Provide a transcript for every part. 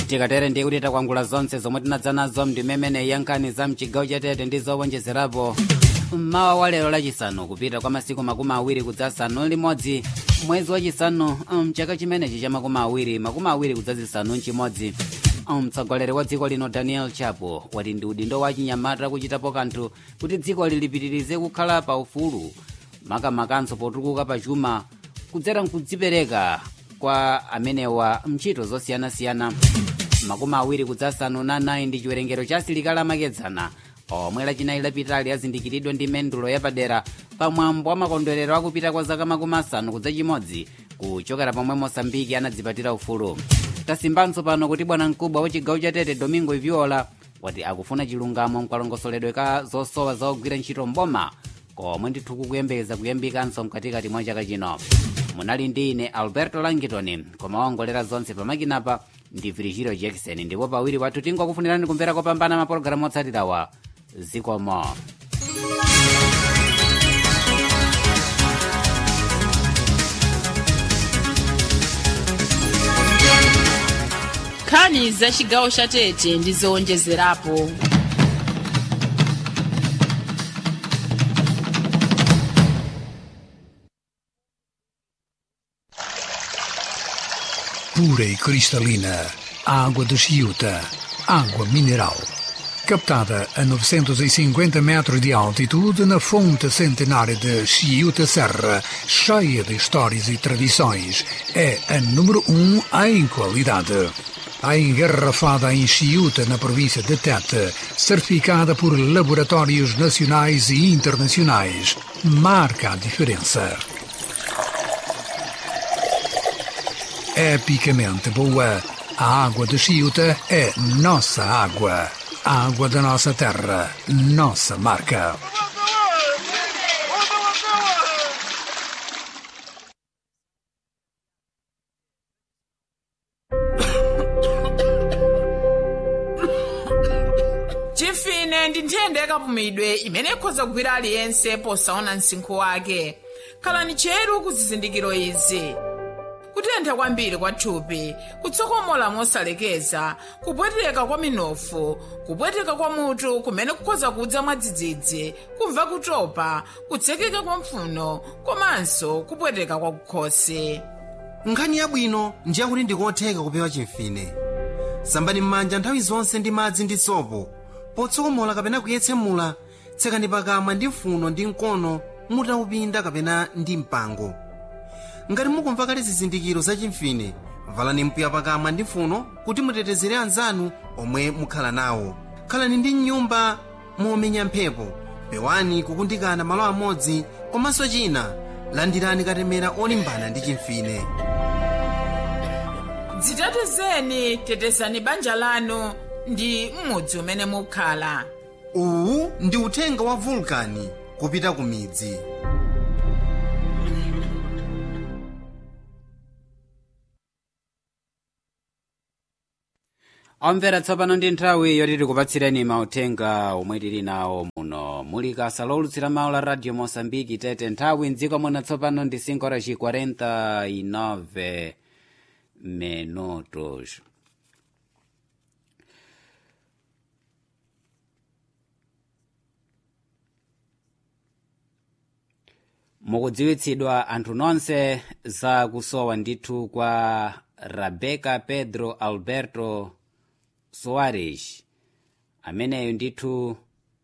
tikatere ndiye kuti takwangula zonse zomwe tinadza nazo mndimemene yankhani za mchigawo chatete ndi zowonjezerapo mmawa wa lero lachisanu kupita kwa masiku makumi awiri kudzasanu limodzi mwezi wachisanu mchaka chimenechi cha makumi awiri makumi awiri kudzazisanu mchimodzi mtsogoleri wa dziko lino daniel chapo wati ndi udindo wa chinyamata kuchitapo kanthu kuti dziko lilipitirize kukhala pa ufulu makamakanso potukuka pa chuma kudzera mkudzipereka kwa amenewa mchito zosiyanasiyana makumi awiri kudzasanu na nayi ndi chiwerengero cha asilikali amakedzana omwe lachinayi lapitali azindikiridwa ndi mendulo yapadera pamwambo wa makondwerero akupita kwa zaka makumi asanu kudza chimodzi kuchokera pomwe mosambiki anadzipatira ufulu tasimbanso pano kuti bwana mkubwa wa chigawo cha tete domingo iviola wati akufuna chilungamo mkalongosoledwe ka zosowa zaogwira ntchito mboma komwe ndithu kukuyembekeza kuyambikanso mkatikati mwa chaka chino munali ndi ine alberto langitoni koma waongolera zonse pamakinapa ndi virigilio jackson ndipo pawiri wathu tingokufunirani kumvera kopambana mapulogalamu otsatirawa zikomo nkhani za chigawo cha tete ndi zowonjezerapo pura e cristalina, água de Chiuta, água mineral. Captada a 950 metros de altitude na fonte centenária de Chiuta Serra, cheia de histórias e tradições, é a número um em qualidade. A engarrafada em Chiuta, na província de Tete, certificada por laboratórios nacionais e internacionais, marca a diferença. epicamente boa. A água de Chiuta é nossa água. A água da nossa terra, nossa marca. chimfine ndi nthenda yakapumidwe imene ikhoza kugwira aliyense posaona msinkhu wake khalani cheru ku zizindikiro izi kutentha kwambiri kwa thupi kutsokomola mosalekeza kupweteka kwa minofu kupweteka kwa mutu kumene kukhoza kudza mwadzidzidzi kumva kutopa kutsekeka kwa mpfuno komanso kupweteka kwa kukhosi nkhani yabwino ndi yakuti ndikotheka kupewa chimfine sambani m'manja nthawi zonse ndi madzi ndi sopo potsokomola kapena kuyetsemula tsekani pakamwa ndi mfuno ndi mkono mutaupinda kapena ndi mpango ngati mukumva kale zizindikiro za chimfine valani mpiya pakamwa ndi mfuno kuti mutetezere anzanu omwe mukhala nawo khalani ndi mnyumba momenya mphepo pewani kukundikana malo amodzi komanso china landirani katemera olimbana ndi chimfine dzitetezeni tetezani banja lanu ndi m'mudzi umene mukhala uwu ndi uthenga wa vulkani kupita ku midzi omvera tsopano ndi nthawi yoti tikupatsireni mauthenga omwe tili nawo muno muli kasa lowulutsira mawu la radio mosambiki tete nthawi mdziko muno tsopano ndi 5 horas 49 minutos mukudziwitsidwa anthu nonse za kusowa ndithu kwa rebecca pedro alberto soares ameneyo ndithu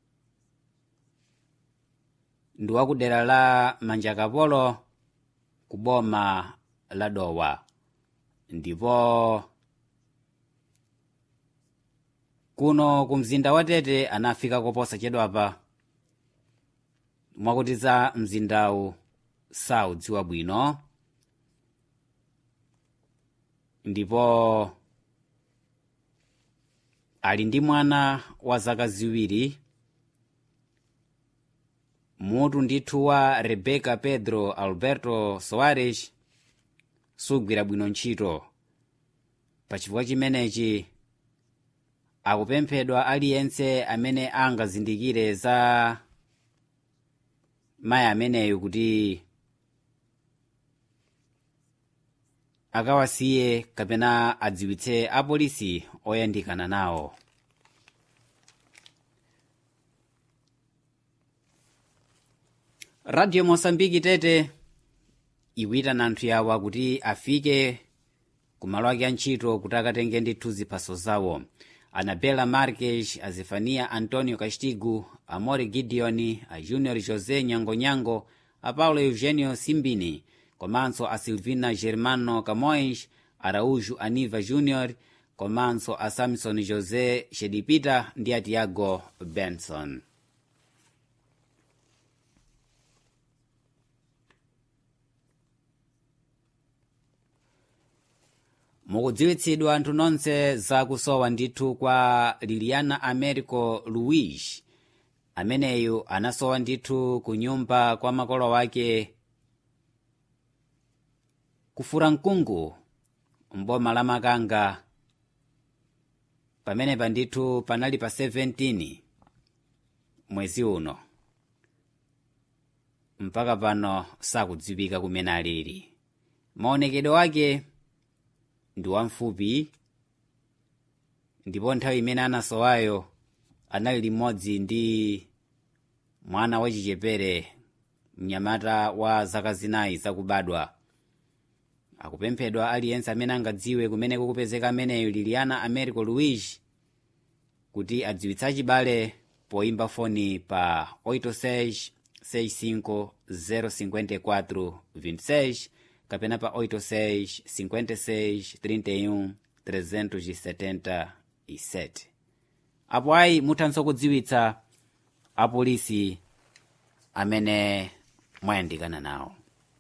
ndi wakudera la manjakapolo ku boma la dowa ndipo kuno ku mzinda wa tete anafika koposa chedwapa mwakuti za mzindawu saudziwa bwino ndipo ali ndi mwana wa zaka ziwiri mutu ndithu wa rebecca pedro alberto soares sugwira bwino ntchito pachifukwa chimenechi akupemphedwa aliyense amene angazindikire za mayi ameneyu kuti akawasiye kapena adziwitse apolisi oyandikana nawo radio mosambiki tete ikuitana anthu yawa kuti afike kumalo ake antchito kuti akatenge ndithu ziphaso zawo anabela marques a zefania antonio castigo a mori gideon a junior josé nyangonyango a paulo eugenio simbini komanso a silvina germano camões araújo aniva junior komanso a samson josé shedipita ndi a tiago benson mukudziwitsidwa anthu nonse zakusowa ndithu kwa liliana americo luis ameneyu anasowa ndithu ku nyumba kwa makolo wake kufura mkungu mboma la makanga pamenepa ndithu panali pa 17 mwezi uno mpaka pano sakudziwika kumene alili maonekedwe wake ndi wamfupi ndipo nthawi imene anasowayo anali limodzi ndi mwana wachichepere mnyamata wa zaka zinayi zakubadwa akupemphedwa aliyense amene angadziwe kumene kukupezeka ameneyo liliana americo luis kuti adziwitse achibale poimba foni pa 86 65 054 26 kapena pa 86 56 31 377 apo ayi muthanso kudziwitsa apolisi amene mwayandikana nawo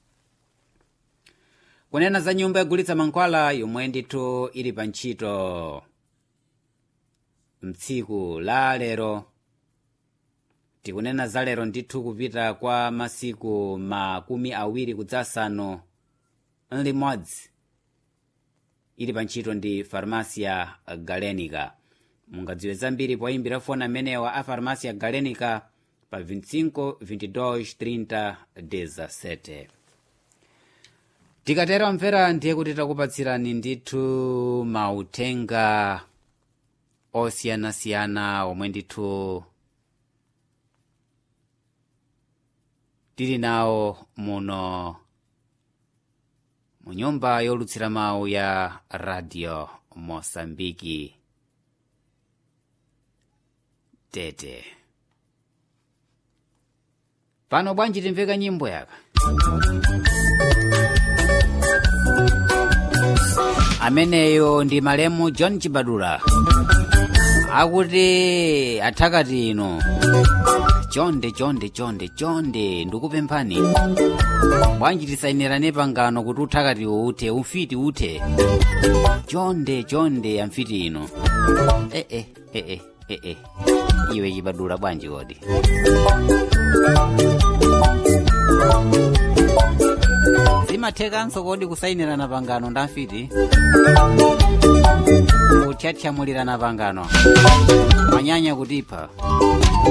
kunena za nyumba yogulitsa mankhwala yomwe ndithu ili pa ntchito mtsiku la lero tikunena za lero ndithu kupita kwa masiku makumi awiri kudzasanu limodzi ili pa ntchito ndi farmasia galenica mungadziwe zambiri poyimbira foni amenewa a farmasia galenica pa 25 22 30 17 tikatero mvera ndiye kuti takupatsirani ndithu mauthenga osiyanasiyana omwe ndithu tili nawo muno mu nyumba yolutsira mawu ya radio mosambiki tete pano bwanji timveka nyimbo yaka ameneyo ndi malemu john chibadula akuti athakati ino chonde chonde chonde chonde ndikupemphani bwanji tisayinirane pangano kuti uthakati uthe umfiti uthe chonde chonde amfiti ino ee eh, eh, eh, eh, eh. iwe chibadula bwanji kodi zimathekanso kodi kusayinirana pangano ndamfiti kuthyathyamulirana pangano manyanya kutipha